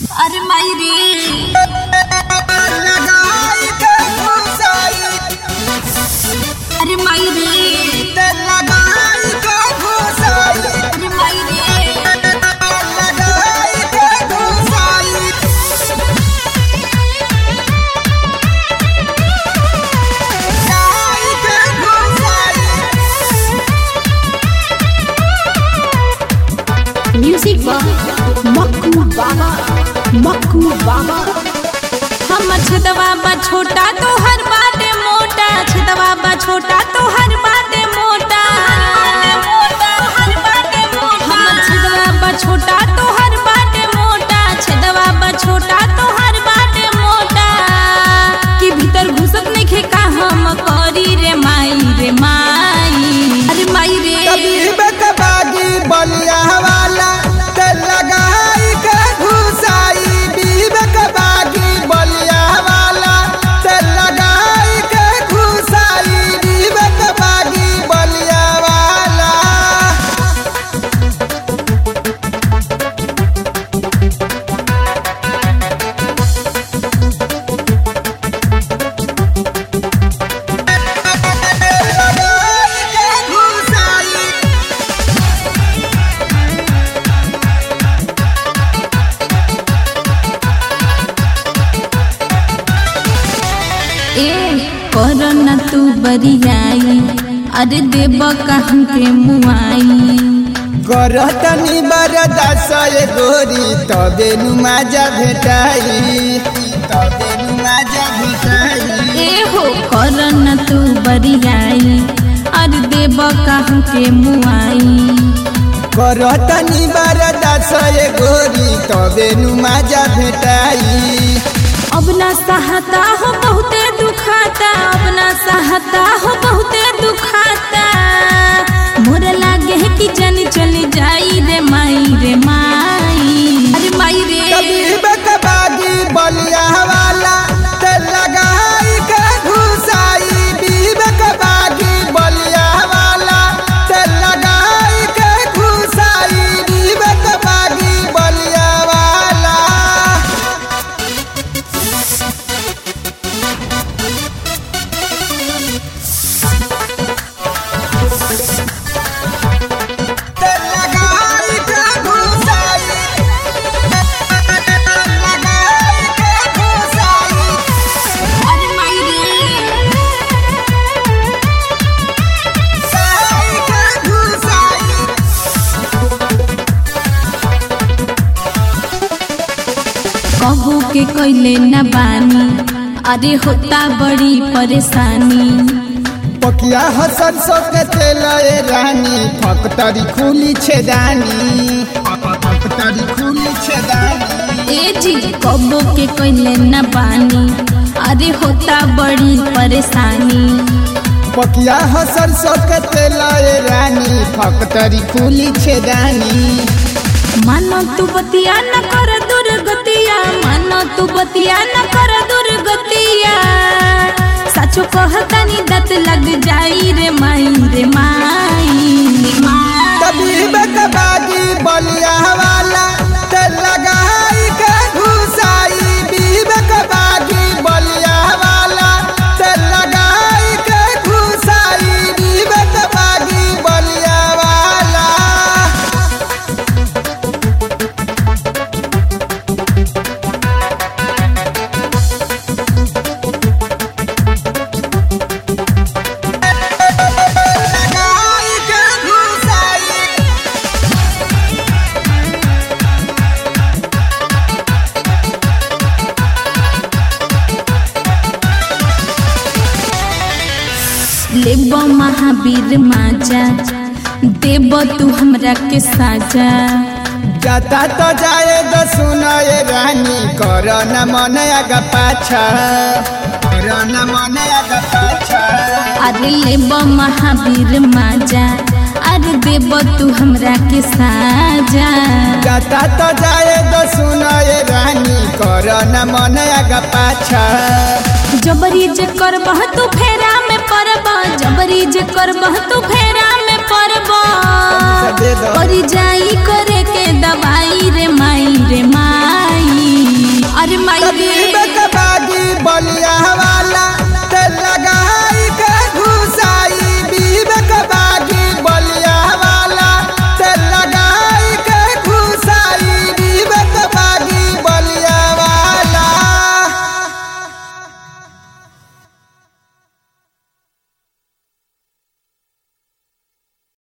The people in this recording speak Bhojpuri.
अरे माई रे लगाई के घुसाई अरे माई रे ते लगाई के घुसाई अरे माई रे लगाई के घुसाई लगाई के घुसाई म्यूजिक बा मक्कू बाबा मक्कू बाबा हम छदवा बा छोटा तो हर बाटे मोटा छदवा बा छोटा तो हर बाटे मोटा हम छदवा बा छोटा तो हर बाटे मोटा छदवा बा छोटा तो हर बाटे मोटा कि भीतर घुसत नइखे का हम करी रे माई रे माई अरे माई रे कभी बेकबागी बलिया वाला ते लगाई के घुसाई बीबकबागी बलिया वाला ते लगाई के घुसाई बीबकबागी बलिया वाला लगाई के घुसाई ए कर न तू बरियाई अरे देव कहूँ के मुआई करतनी बरदास ये गोरी तबे नु माजा भेटाई तबे नु माजा भेटाई ए हो कर न तू बरियाई अरे देव कहूँ के मुआई करतनी बरदास ये गोरी तबे नु माजा भेटाई अब ना सहता हो बहुते दुखाता अब ना सहता हो बहुते दुखाता मोर लागे है कि जन चली जाई रे माई रे माई अरे माई रे कभी बकबागी बलिया वाला ते लगाई के घुसाई बीबकबागी बलिया वाला ते लगाई के घुसाई बीबकबागी बलिया वाला ते लगाई के घुसाई लगाई के घुसाई अरे माई रे लगाई के घुसाई कबू के कैले न बानी अरे होता बड़ी परेशानी पकिया हसन सो के तेल ए रानी फकतरी खुली छेदानी फकतरी खुली छेदानी ए जी कबू के कैले न बानी अरे होता बड़ी परेशानी पकिया हसन सो के तेल ए रानी फकतरी खुली छेदानी मानो तू बतिया न कर दुर्गतिया मानो तू बतिया न कर दुर्गतिया सचो कहतानी दत लग जाई रे माई रे माई तभी बकबागी बलिया वाला ते लगाई के घुसाई बीबकबागी बलिया वाला ते लगाई के घुसाई बीबकबागी बलिया वाला लगाई के घुसाई लेब महावीर माजा देब तू हमरा के साजा जाता तो जाए दो सुनो ये रानी करो न मन आगा पाछा करो न मन आगा पाछा अरे लेब महावीर माजा अरे देब तू हमरा के साजा जाता तो जाए दो सुनो ये रानी करो न मन आगा पाछा जबरी जे करबह तू फेरा में पड़ब जबरी जे करबह तू फेरा में पड़ब दे दो। परी जाई करे के दवाई